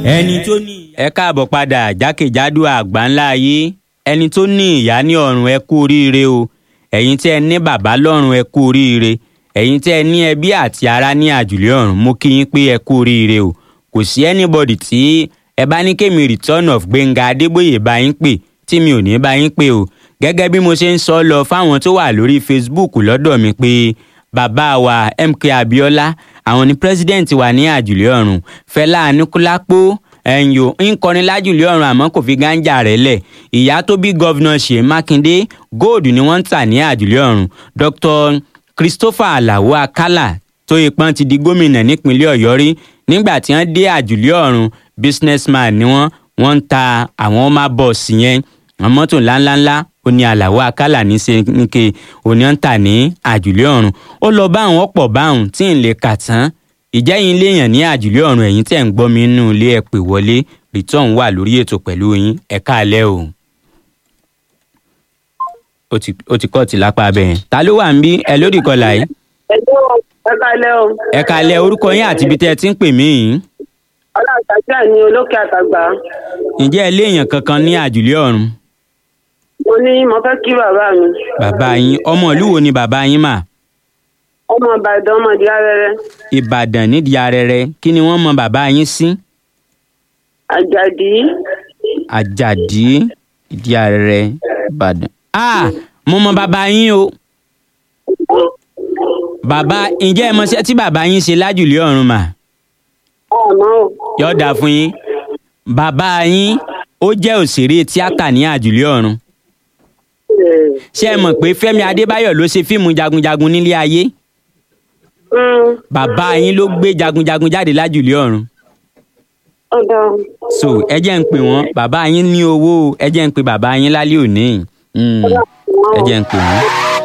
ẹni tó ní. ẹ káàbọ̀ padà jákèjádò àgbáńlá ayé ẹni tó ní ìyá ní ọ̀run ẹ kú oríire o ẹ̀yin tí ẹ ní bàbá lọ́run ẹ kú oríire ẹ̀yin tí ẹ ní ẹbí àti ará ní àjùlé ọ̀run mo kí yín pé ẹ kú oríire o kò sí anybody tí ẹ bá ní kémi return of Gbénga Adébóyè bá yín pè tí mi ò ní bá yín pè o gẹ́gẹ́ bí mo ṣe ń sọ lọ fáwọn tó wà lórí Facebook lọ́dọ̀ mi pé bàbá wa MK Abiola àwọn ni president wa ní àjùlé ọ̀run Fẹlá Aníkúlápó ẹ̀yìn ń kọrin lájùlé ọ̀run àmọ́ kò fi gánjà rẹ̀ lẹ̀ ìyá tó bí gọ́vnà Ṣèyí Mákindé góòdù ni wọ́n ń tà ní àjùlé ọ̀run Dr. Christopher Alao Akala tó ipọ́n ti di gómìnà nípínlẹ̀ Ọ̀yọ́ rí nígbà tí wọ́n dé àjùlé ọ̀run businessman ni wọ́n wọ́n ń ta àwọn ọmọ bọ́ọ̀sì yẹn àwọn mọ́tò ńláńláńlá ó ní Alao Akala ní sẹ́ńkẹ́ òní ń tà ní àjùlé ọ̀run ó lọ bá àwọn ọ̀pọ̀ báwọn tí ń lè kà tán ìjẹ́yìn léèyàn ní àjùlé ọ̀run ẹ̀yìn tẹ̀ ń gbọ́ mi nínú ilé ẹ̀ pè wọlé return wà lórí ètò pẹ̀lú yín ẹ káalẹ́ o. ó ti ó ti kọ́ọ̀tì lápá abẹ́ yẹn ta ló wà ń bí ẹ lórí ìkọlà yìí. ẹ káalẹ́ o. ẹ káalẹ́ orúkọ yín àti ibi tẹ́ ẹ ti ń pè mí yìí. ọlọ́ọ̀tàjà ní olókè àtàgbà. ǹjẹ́ ẹ léèyàn kankan ní àjùlé ọ̀run. mo ní mo fẹ́ kí bàbá mi. bàbá yín ọmọ ìlú wo ni bàbá yín mà. ọmọ ìbàdàn ọmọdé arẹrẹ. ìbàdàn nídìí arẹrẹ kí ni wọ́n mọ bàbá yín sí. àjàdí. àjàdí ìdí arẹrẹ ìbàdàn. ah mo mọ bàbá yín o. bàbá ǹjẹ́ ẹ mọṣẹ́ tí bàbá yín ṣe lájùlé ọ̀run mà. ọmọ o. yóò dáa fún yín. bàbá yín ó jẹ́ òṣèré tíátà ní àjùlé ọ̀run. ṣé ẹ mọ̀ pé Fẹ́mi Adébáyọ̀ ló ṣe fíìmù jagunjagun nílé ayé. bàbá yín ló gbé jagunjagun jáde lájùlé ọ̀run. ọ̀dà. so ẹ jẹ́ ń pè wọ́n bàbá yín ní owó o ẹ jẹ́ ń pè bàbá yín lálẹ́ òní Mm, ẹ jẹ́ ń pè wọ́n.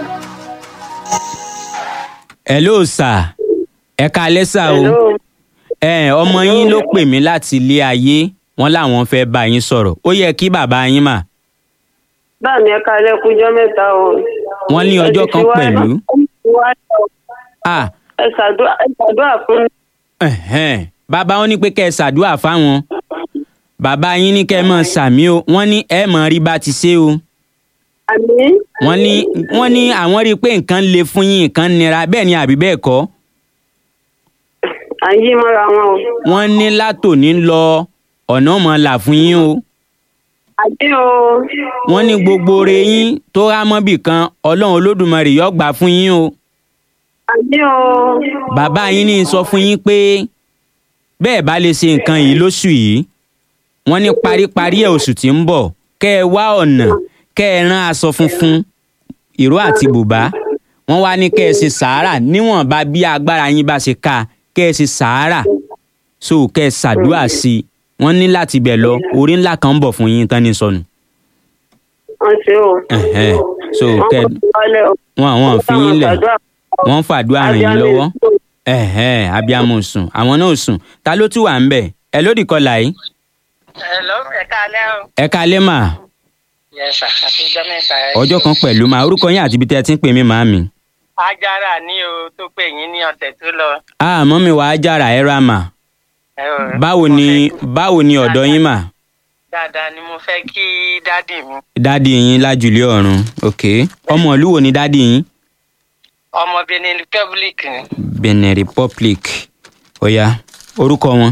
hello sir ẹ káalẹ́ sà o Hello. ẹ ọmọ yín ló pè mí láti ilé ayé wọ́n láwọn fẹ́ bá yín sọ̀rọ̀ ó yẹ kí bàbá yín mà báà mi ẹ káalẹ́ kújọ́ mẹ́ta o. wọ́n ní ọjọ́ kan pẹ̀lú. ah ẹ ṣàdúrà ẹ ṣàdúrà fún mi. ẹ̀hẹ́n. bàbá wọn ní pé kẹ́ ẹ ṣàdúrà fáwọn bàbá yín ní kẹ́ ẹ mọ̀ sàmí o wọ́n ní ẹ mọ̀ rí bá ti ṣe o àmì. wọ́n ní wọ́n ní àwọn rí i pé nǹkan le fún yín nǹkan nira bẹ́ẹ̀ ni àbí bẹ́ẹ̀ kọ́ à ń yí mọ́ra wọn o. wọ́n ní látòní lọ ọ̀nà mọ̀ là fún yín o àdé o. wọ́n ní gbogbo oore yín tó há mọ́bì kan ọlọ́run olódùmarè yóò gbà fún yín o àdé o. bàbá yín ní sọ fún yín pé bẹ́ẹ̀ bá lè ṣe nǹkan yìí lóṣù yìí wọ́n ní paríparí ẹ̀ oṣù tí ń bọ̀ kẹ́ ẹ wá ọ̀nà kẹ́ ẹ rán aṣọ funfun ìró àti bùbá wọ́n wá ní kẹ́ ẹ ṣe sàárà níwọ̀nba bí agbára yín bá ṣe ká kẹ́ ẹ ṣe sàárà so kẹ́ ẹ ṣàdúrà sí i wọ́n ní láti bẹ̀ lọ orí ńlá kan ń bọ̀ fún yín tán ní sọnù. wọ́n ṣe o. Ẹ̀hẹ́n. so wọ́n kẹ́ kọ́ wálé o. wọn àwọn fi yín lẹ̀ ṣàdúrà fún wọ́n ń fàdúrà ràn yín lọ́wọ́ ẹ̀hẹ́n abiyamọ ò sùn àwọn náà ò sùn ta ló tún wà ń bẹ̀ ẹ lódì kọlà yìí Hello, ẹ káalẹ́ o. ẹ kalẹ́ mà Yes, sir. àti ọjọ́ mẹ́ta. ẹ ọjọ́ kan pẹ̀lú mà orúkọ yín àti ibi tẹ́ ẹ ti ń pè mí màámi. Ajára ní o tó pè yín ní ọ̀sẹ̀ tó lọ. àmọ́ mi wàá jára ẹ ra mà Ẹ o, báwo mo ni fẹ́- báwo ni ọ̀dọ̀ yín mà Dáadáa ni mo fẹ́ kí dádì mi. dádì yín lájùlé ọ̀run ok ọmọ ìlú wo ni dádì yín Ọmọ Benin Republic ni. Benin Republic ọ̀ya orúkọ wọn.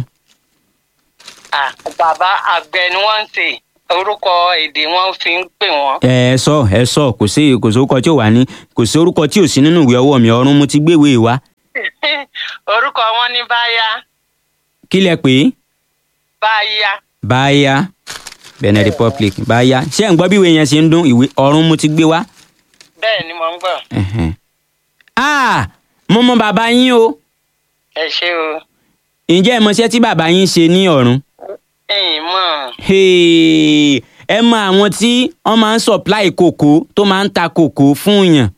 Ah, Bàbá àgbẹ̀ ni wọ́n ń ṣe. Orúkọ èdè wọn fi ń pè wọ́n. ẹ ẹ sọ ẹ sọ kò sí kò sí orúkọ tí ò wà ní kò sí orúkọ tí ò sí nínú ìwé ọwọ́ mi ọ̀run mo ti gbéwèé wá Orúkọ wọn ní Báyá. kí lẹ pè é. Báyá. báyà Benin Republic báyà ṣé ẹ̀ ń gbọ́ bí ìwé yẹn ṣe ń dún ìwé ọ̀run mo ti gbé wá. Bẹ́ẹ̀ ni mo ń gbọ́. Ẹ̀hẹ̀n. ah mo mọ bàbá yín o Ẹ ṣé o. ǹjẹ́ ẹ mọṣẹ́ tí bàbá yín ṣe ní ọ̀run. Ẹ̀yin mọ̀. Hey, ẹ mọ àwọn tí wọ́n máa ń supply kòkó tó máa ń ta kòkó fún yàn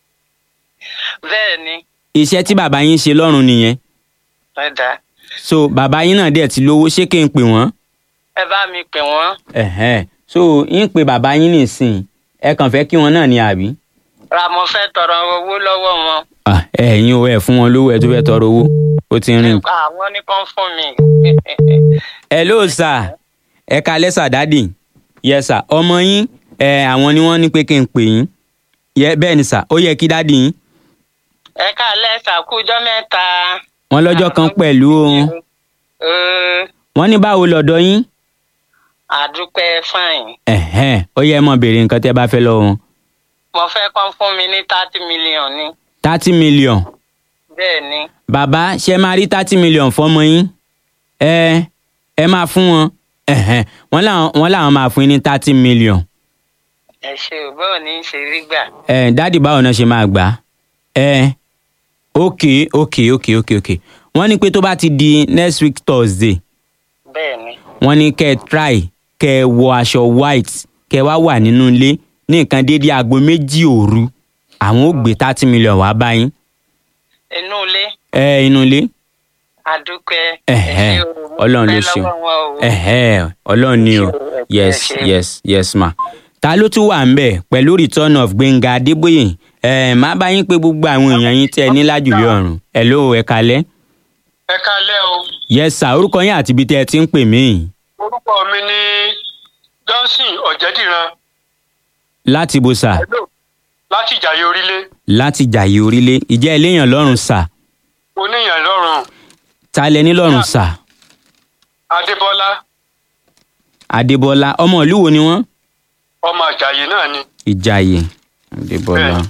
Bẹ́ẹ̀ ni. iṣẹ́ tí bàbá yín ṣe lọ́run nìyẹn Ẹ dá. so bàbá yín náà dẹ̀ ti lówó ṣé kí n pè wọ́n. Ẹ bá mi pè wọ́n. Ẹ̀hẹ́n. so ń pe bàbá yín nìsín ẹ kàn fẹ́ kí wọn náà ní àbí. Ra mo fẹ́ tọrọ owó lọ́wọ́ wọn. Ah, ẹ̀yin o ẹ̀ fún wọn lówó ẹ̀ tó fẹ́ tọrọ owó ó ti ń rìn. àwọn ní kàn fún mi hello sir ẹ kalẹ́ sir dádì yes sir ọmọ yín ẹ àwọn ni wọ́n ní pé kí n pè yín yẹ bẹ́ẹ̀ ni sir ó yẹ kí dádì yín ẹ káalẹ́ sàkújọ́ mẹ́ta. wọ́n lọ́jọ́ kan pẹ̀lú ohun Ee, wọ́n ní báwo lọ́dọ̀ yín àdúpẹ́ fine. ẹ̀hẹ́n ó yẹ mọ̀ béèrè nǹkan tẹ́ bá fẹ́ lọ́wọ́ wọn mo fẹ́ kán fún mi ní thirty million ni. thirty million bẹ́ẹ̀ ni bàbá ṣe máa rí thirty million fọmọ yín ẹ ẹ máa fún wọn ẹ̀hẹ́n wọ́n làwọn wọ́n làwọn máa fún yín ní thirty million ẹ ṣe ò báwo ní í ṣe rí gbà. ẹ dádì báwo náà ṣe máa gbà á ẹ ok ok ok ok ok wọ́n ní pé tó bá ti di next week thursday bẹ́ẹ̀ ni wọ́n ní kẹ́ ẹ try kẹ́ ẹ wọ aṣọ white kẹ́ ẹ wá wà nínú ilé ní nǹkan déédéé aago méjì òru àwọn ò gbé thirty million wá bá yín inú ilé ẹ inú ilé àdúpẹ́. Ẹ̀hẹ́, ẹ ṣé o, mo Ọlọ́run ló dúpẹ́ ṣeun. lọ́wọ́ wọn o. ẹ̀hẹ́ ọlọ́run ni o Ẹ ṣé, yes ẹ ṣé. yes yes ma ta ló tún wà ń bẹ̀ pẹ̀lú return of gbẹ̀ngà adébóyè ẹ̀ má bá yín pé gbogbo àwọn èèyàn yín tẹ́ ẹ ní lájùlé ọ̀run hello ẹ kalẹ́ ẹ kálẹ́ o yes sir orúkọ yín àti ibi tẹ́ ẹ ti ń pè mí orúkọ mi ní johnson ọ̀jẹ̀dìran láti bo sà Hello. láti ìjàyè orílẹ̀ láti jàyè orílẹ̀ ìjẹ́ eléyàn lọ́rùn sà oníyàn lọ́rùn ta lẹ ní lọ́rùn sà adébọ́lá adébọlá ọmọ ìlú wo ni wọ́n ọmọ àjàyè náà ni ìjàyè adébọlá. Bẹ́ẹ̀.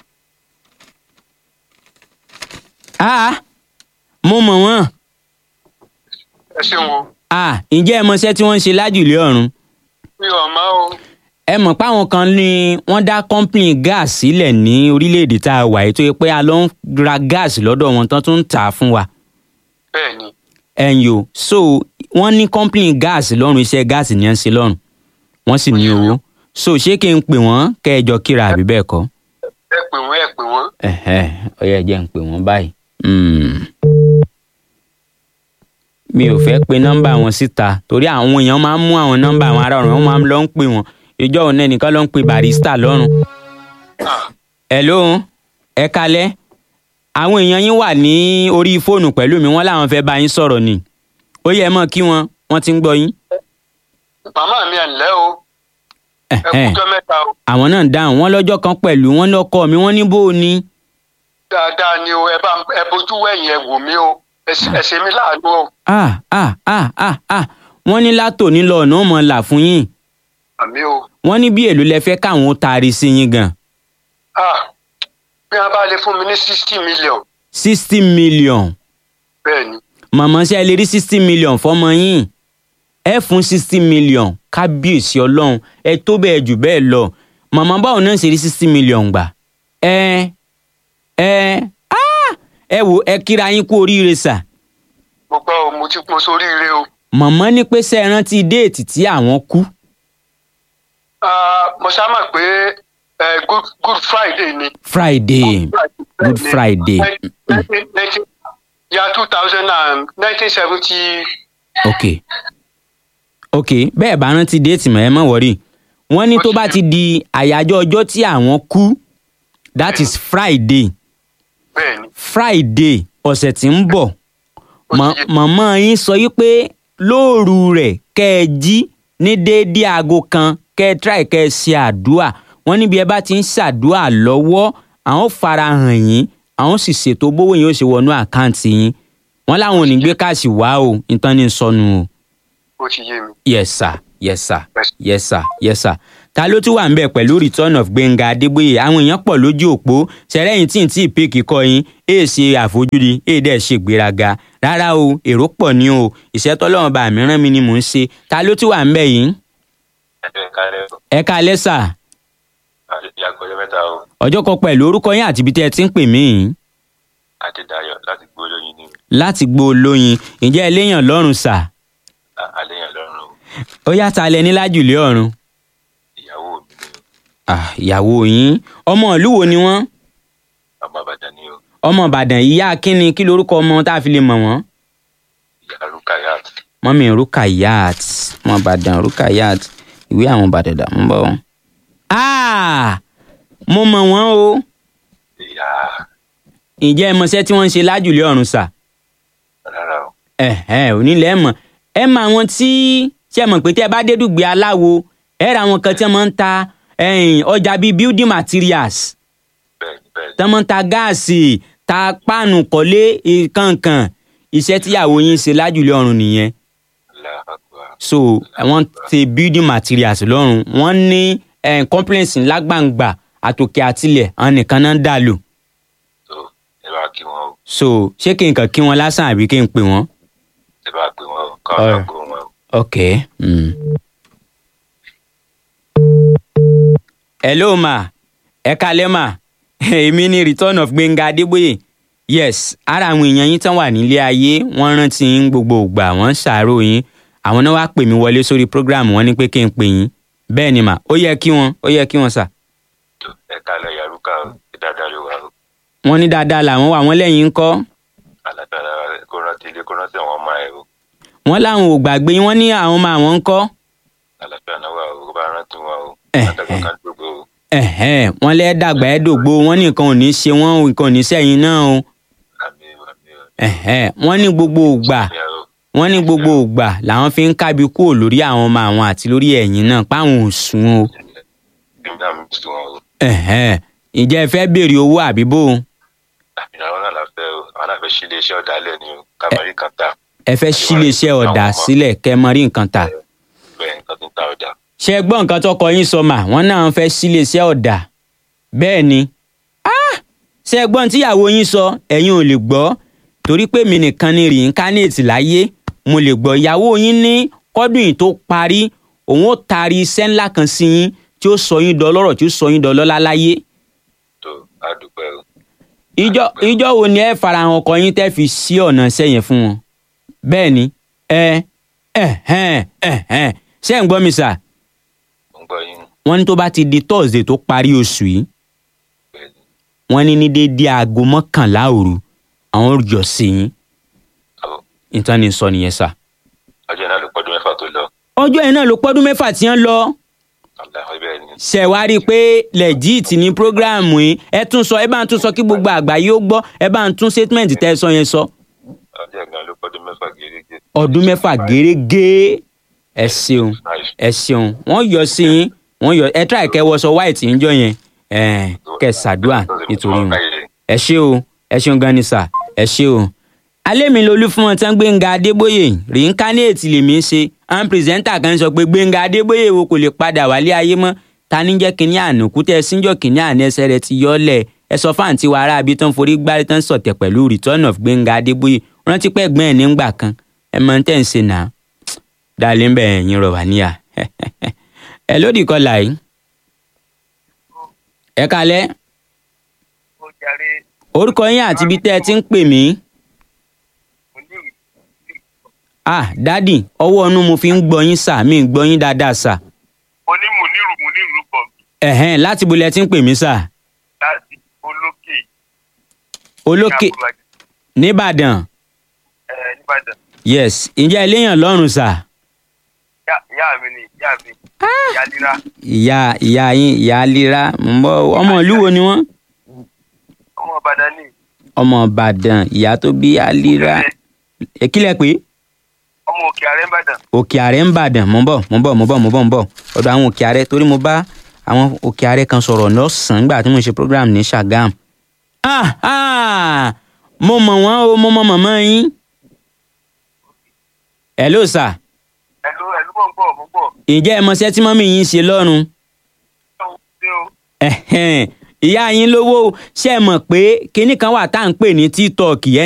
ah mo mọ̀ wọ́n ẹ ṣeun o ah ǹjẹ́ ẹ mọṣẹ́ tí wọ́n ń ṣe lájùlé ọ̀run mi ò mọ̀ o ẹ mọ̀ páwọn kan ní wọ́n dá kọ́ńpìnì gáàsì sílẹ̀ ní orílẹ̀-èdè tá a wà yìí tó yẹ pé a lọ ń ra gáàsì lọ́dọ̀ wọn tán tún ń tà á fún wa bẹ́ẹ̀ ni ẹ̀yìn o so wọ́n ní kọ́ńpìnì gáàsì lọ́rùn iṣẹ́ gáàsì ní ẹ̀ ń ṣe lọ́rùn wọ́n sì ní owó so ṣé kí n pè wọ́n kẹ́ ẹ jọ kíra àbí bẹ́ẹ̀ kọ́ ẹ pè wọ́n ẹ pè wọ́n ẹ̀hẹ́ ó yẹ jẹ́ ń pè wọ́n báyìí. Hmm. mi ò fẹ́ pe nọ́mbà wọn síta torí àwọn èèyàn máa ń mú àwọn nọ́mbà àwọn ará ọ̀run wọn máa ń lọ ń pè wọ́n ìjọ òun náà nìkan ló ń pe barista lọ́rùn. Ah, hello ẹ kalẹ́ àwọn èèyàn yín wà ní orí fóònù pẹ̀lú mi wọ́n láwọn fẹ́ bá yín sọ̀rọ̀ ni ó yẹ mọ́ kí wọ́n wọ́n ti ń gbọ́ yín. màmá mi ẹ̀ ǹlẹ́ o ẹ Ẹ̀hẹ́n. kújọ́ mẹ́ta o àwọn náà ń dáhùn wọ́n lọ́jọ́ kan pẹ̀lú wọ́n lọ́kọ mi wọ́n ní bó o ní. dáadáa ni o ẹ bá ẹ bójú wẹ̀yìn ẹ wò mí o ẹ ṣe- ẹ ṣe mí láàánú o ah ah ah ah ah wọ́n ní látòní lọ ọ̀nà ó mọ̀ là fún yín àmì o wọ́n ní bí èlò lẹ fẹ́ káwọn ó taari sí yín gan ah bí wọ́n bá lè fún mi ní sixty million sixty million bẹ́ẹ̀ ni màmá ṣe lè rí sixty million fọmọ yín ẹ fún sixty million kábíyèsí ọlọ́run ẹ tó bẹ́ẹ̀ jù bẹ́ẹ̀ lọ màmá báwo náà ṣe rí sixty million gbà ẹ ẹ ah ẹ wò ẹ kíra yín kú oríire sà mo gbọ́ o mo ti mo soríire o màmá ní pé ṣe é rántí déètì tí àwọn kú Ah, mo ṣá mọ̀ pé eh, good good friday ni. friday good friday ya two thousand and nineteen seventy ok ok bẹ́ẹ̀ bá rántí déètì mọ̀ ẹ mọ̀ wọ́rí wọ́n ní tó bá ti di àyájọ́ ọjọ́ tí àwọn kú that is friday bẹ́ẹ̀ ni friday ọ̀sẹ̀ tí ń bọ̀ Ó mọ- ti yé. màmá yín sọ yí pé lóòrù rẹ̀ kẹ́ ẹ jí ní déédéé aago kan kẹ́ ẹ try kẹ́ ẹ ṣe àdúà wọ́n níbi ẹ bá ti ń ṣàdúà lọ́wọ́ àwọn fara hàn yín àwọn sì ṣètò bówó yín ó ṣe wọnú àkáǹtì yín wọ́n láwọn ò ní gbé káàsì wá o nǹkan ní sọnù o ó ti yé mi. yes sir yes sir Yes. yes sir yes sir ta ló tún wà ń bẹ̀ pẹ̀lú return of gbẹ̀ngà adébóyè àwọn èèyàn pọ̀ lójú òpó ṣẹlẹ́yìn tí n tí ì pé kíkọ́ yín èè ṣe àfojúdi èè dẹ̀ ṣe gbéraga rárá o èrò pọ̀ ní o ìṣẹ́tọ́lọ́run bá mi rán mi ni mò ń ṣe ta ló tún wà ń bẹ̀ yìí ẹ kálẹ́ o ẹ káalẹ́ sà àti àgbọ̀jọ́ mẹ́ta o ọjọ́ kan pẹ̀lú orúkọ yín àti ibi tẹ́ ẹ ti ń pè mí yìí adédayọ̀ láti gbó lóyin ní láti gbó olóyin ǹjẹ́ eléyàn lọ́rùn sà àléyàn lọ́rùn o ó yá ta lẹ ní lájùlé ọ̀run ìyàwó mi ni Ah, ìyàwó yín ọmọ ìlú wo ni wọ́n ọmọ àbàdàn ni o ọmọ ìbàdàn ìyá kínni kí lorúkọ ọmọ tá a fi lè mọ̀ wọ́n. ìyá rukayat mọ́mí rukayat ọmọ ìbàdàn rukayat ìwé àwọn ìbàdàn dà ń bọ̀ wọ́n. Ah! mo mọ̀ wọ́n o ìyá ǹjẹ́ ẹ mọṣẹ́ tí wọ́n ń ṣe lájùlé ọ̀run sà rárá o ẹ̀hẹ́ onílẹ̀ mọ̀ ẹ mọ àwọn tí ṣe mọ̀ pé tí ẹ bá dé dùgbẹ́ aláwo ẹ ra àwọn kan tí wọ́n máa ń ta ẹ̀yìn, ọjà bíi building materials bẹ́ẹ̀ni bẹ́ẹ̀ni tí wọ́n máa ń ta gáàsì ta páànù kọ́lé kankan iṣẹ́ tíyàwó yín ṣe lájùlé ọ̀run nìyẹn láàbà so wọ́n ti building materials lọ́rùn wọ́n ní eh, complaints ńlá gbàǹgbà àtòkè àtilẹ̀ àwọn nìkan náà ń dà lò tó ẹ bá kí wọn o so ṣé kí n kàn kí wọn lásán àbí kí n pè wọ́n. ẹ bá pè wọn o kọ́ Alright. ọ̀nà gbó wọn o. ok. Mm. hello ma ẹ kalẹ́ ma èmi ni return of Gbénga Adébóyè yes ara àwọn èèyàn yín tán wà nílé ayé wọ́n rántí yín gbogbo ìgbà wọ́n ń ṣàárò yín àwọn náà wá pè mí wọlé sórí program wọ́n ní pé kí n pè yín bẹ́ẹ̀ ni mà ó yẹ kí wọ́n ó yẹ kí wọ́n sà tó ẹ kálẹ̀ yàrúkà o ẹ dáadáa ló wà o wọ́n ní dáadáa làwọn wà wọ́n lẹ́yìn ń kọ́ alágbára rẹ kó rántí ilé kó rántí àwọn ọmọ ẹ o wọ́n láwọn ò gbàgbé yín wọ́n ní àwọn ọmọ àwọn ń kọ́ alágbára náà wà o kó bá rántí wọn o Eh, látàgbà kan gbogbo o ẹ̀hẹ́n wọ́n lẹ́ dàgbà ẹ́ dògbò wọ́n ní nǹkan ò ní ṣe wọ́n o, nǹkan ò ní sẹ́yìn náà o àmì àmì o. ẹ̀hẹ́n wọ́n ní gbogbo ògbà Ìyá o. wọ́n ní gbogbo ògbà làwọn fi ń kábi kúrò lórí àwọn ọmọ àwọn àti lórí ẹ̀yìn náà páwọn ò sùn o Bí náà mi sùn wọn o. ẹ̀hẹ́n ǹjẹ́ ẹ fẹ́ béèrè owó àbí bó o àmì àwọn náà la fẹ́ o àwọn náà fẹ́ ṣí iléeṣẹ́ ọ̀dàlẹ̀ ni o kábàárì kan tà ẹ fẹ́ síléeṣẹ́ ọ̀dà sílẹ̀ kẹ́ mọ rí nǹkan tà bẹ́ẹ̀ nǹkan tó ń ta ọjà. ṣé ẹ gbọ́ nǹkan tọkọ yín sọ mà wọ́n náà fẹ́ síléeṣẹ́ ọ̀dà bẹ́ẹ̀ ni Ah! ṣé ẹ gbọ́n tíyàwó yín sọ ẹ̀yin ò lè gbọ́ torí pé mi nìkan ni rìnkánéètì láyé mo lè gbọ́ ìyàwó yín ní kọ́dún yìí tó parí òun ó taari iṣẹ́ ńlá kan sí yín tí ó sọ yín dọlọ́rọ̀ tí ó sọ yín dọlọ́lá láyé tó a dúpẹ́ o. ìjọ ìjọ wo ni ẹ farahàn ọkọ yín tẹ́ fi sí ọ̀nà sẹ́yìn fún wọn bẹ́ẹ̀ ni ẹ ẹ hẹ́n ẹ hẹ́n ṣé ẹ̀ ń gbọ́ mi sà mo ń gbọ́ yín wọ́n ní tó bá ti di thursday tó parí oṣù yìí bẹ́ẹ̀ ni. wọ́n ní ní déédéé aago mọ́kànlá òru àwọn yọ sí yín Àbọ̀. ìtàn ni sọ nìyẹn sà. ọjọ́ náà ló pọ́dún mẹ́fà tó lọ. ọjọ́ yẹn náà ló pọ́dún mẹ́fà tí wọ́n lọ aláwọ̀ bẹ́ẹ̀ ni. ṣe wá rí i pé legit ní programu yìí ẹ tún sọ ẹ bá ń tún sọ kí gbogbo àgbáyé ó gbọ́ ẹ bá ń tún statement tẹ́ ẹ sọ yẹn sọ. ọjọ́ gan ló pọ́dún mẹ́fà gẹ́gẹ́. ọdún mẹ́fà gẹ́rẹ́gẹ́ ẹ ṣeun ẹ ṣeun wọ́n yọ sí yín wọ́n yọ ẹ try kẹ́ wọṣọ white ń jọ yẹn ẹ kẹ́ ṣàdúrà nítorí wọn ẹ ṣé o ẹ ṣeun gan ni sà ẹ ṣé o. alẹ́ mi lolú fún wọn tán Gbénga Adébóyè reincarnate lèmi ń ṣe àwọn pírẹsẹ́ńtà kan sọ pé Gbénga Adébóyè wo kò lè padà wálé ayé mọ́ ta ní jẹ́ kínní àná kútẹ́ síjọ́ kínní àná ẹsẹ̀ rẹ ti yọ́ lẹ̀ ẹ sọ fáǹtì wa ará abi tán forí gbárí tán sọ̀tẹ̀ pẹ̀lú return of Gbénga Adébóyè rántí pẹ́ gbọ́n ẹ̀ nígbà kan ẹ mọ tẹ́ ń ṣe náà dalẹ̀ ń bẹ̀ ẹ̀yìn rọ̀ wá níyà ẹ lódì kọlà yìí ẹ kalẹ́ ó jàre orúkọ yín àti ibi tẹ́ ẹ ti ń pè mí òní ah dádì ọwọ́ ọnú mo fi ń gbọ́ yín sà mí ń gbọ́ yín dáadáa sà oní mùnírù mùnírù bọ̀ ẹ̀hẹ́n láti bolẹ̀ ti ń pè mí sà láti olókè olókè ní Àbúrò nìbàdàn ẹ nìbàdàn yes ǹjẹ́ eléyàn lọ́rùn sà Ìyá- ìyá mi ni ìyá mi ìyá líra ìyá ìyá yín ìyá lira ń bọ̀ ọmọ ìlú wo ni wọ́n ọmọ ìbàdàn ní ọmọ ìbàdàn ìyá tó bí alira èkìlẹ̀ pé ọmọ òkè àrẹ ìbàdàn òkè àrẹ ń bàdàn mo ń bọ̀ mo ń bọ̀ mo ń bọ̀ mo ń bọ̀ mo ń bọ̀ ọ̀dọ̀ àwọn òkè àrẹ torí mo bá àwọn òkè àrẹ kan sọ̀rọ̀ lọ́sàn-án nígbà tí mo ṣe program ní Ṣàgám. ah ah mo mọ̀ wọ́n o mo mọ̀ mọ̀mọ́ yín. hello sir ẹlú ẹlú mọ̀ ń bọ̀ mọ̀ ń bọ̀ ǹjẹ́ ẹ mọṣẹ́ tí mọ́mí yín ń ṣe lọ́rùn? ṣé o Ẹ̀hẹ́n, ìyá yín lówó ṣé ẹ mọ̀ pé kinní kan wà tá à ń pè ní tiktok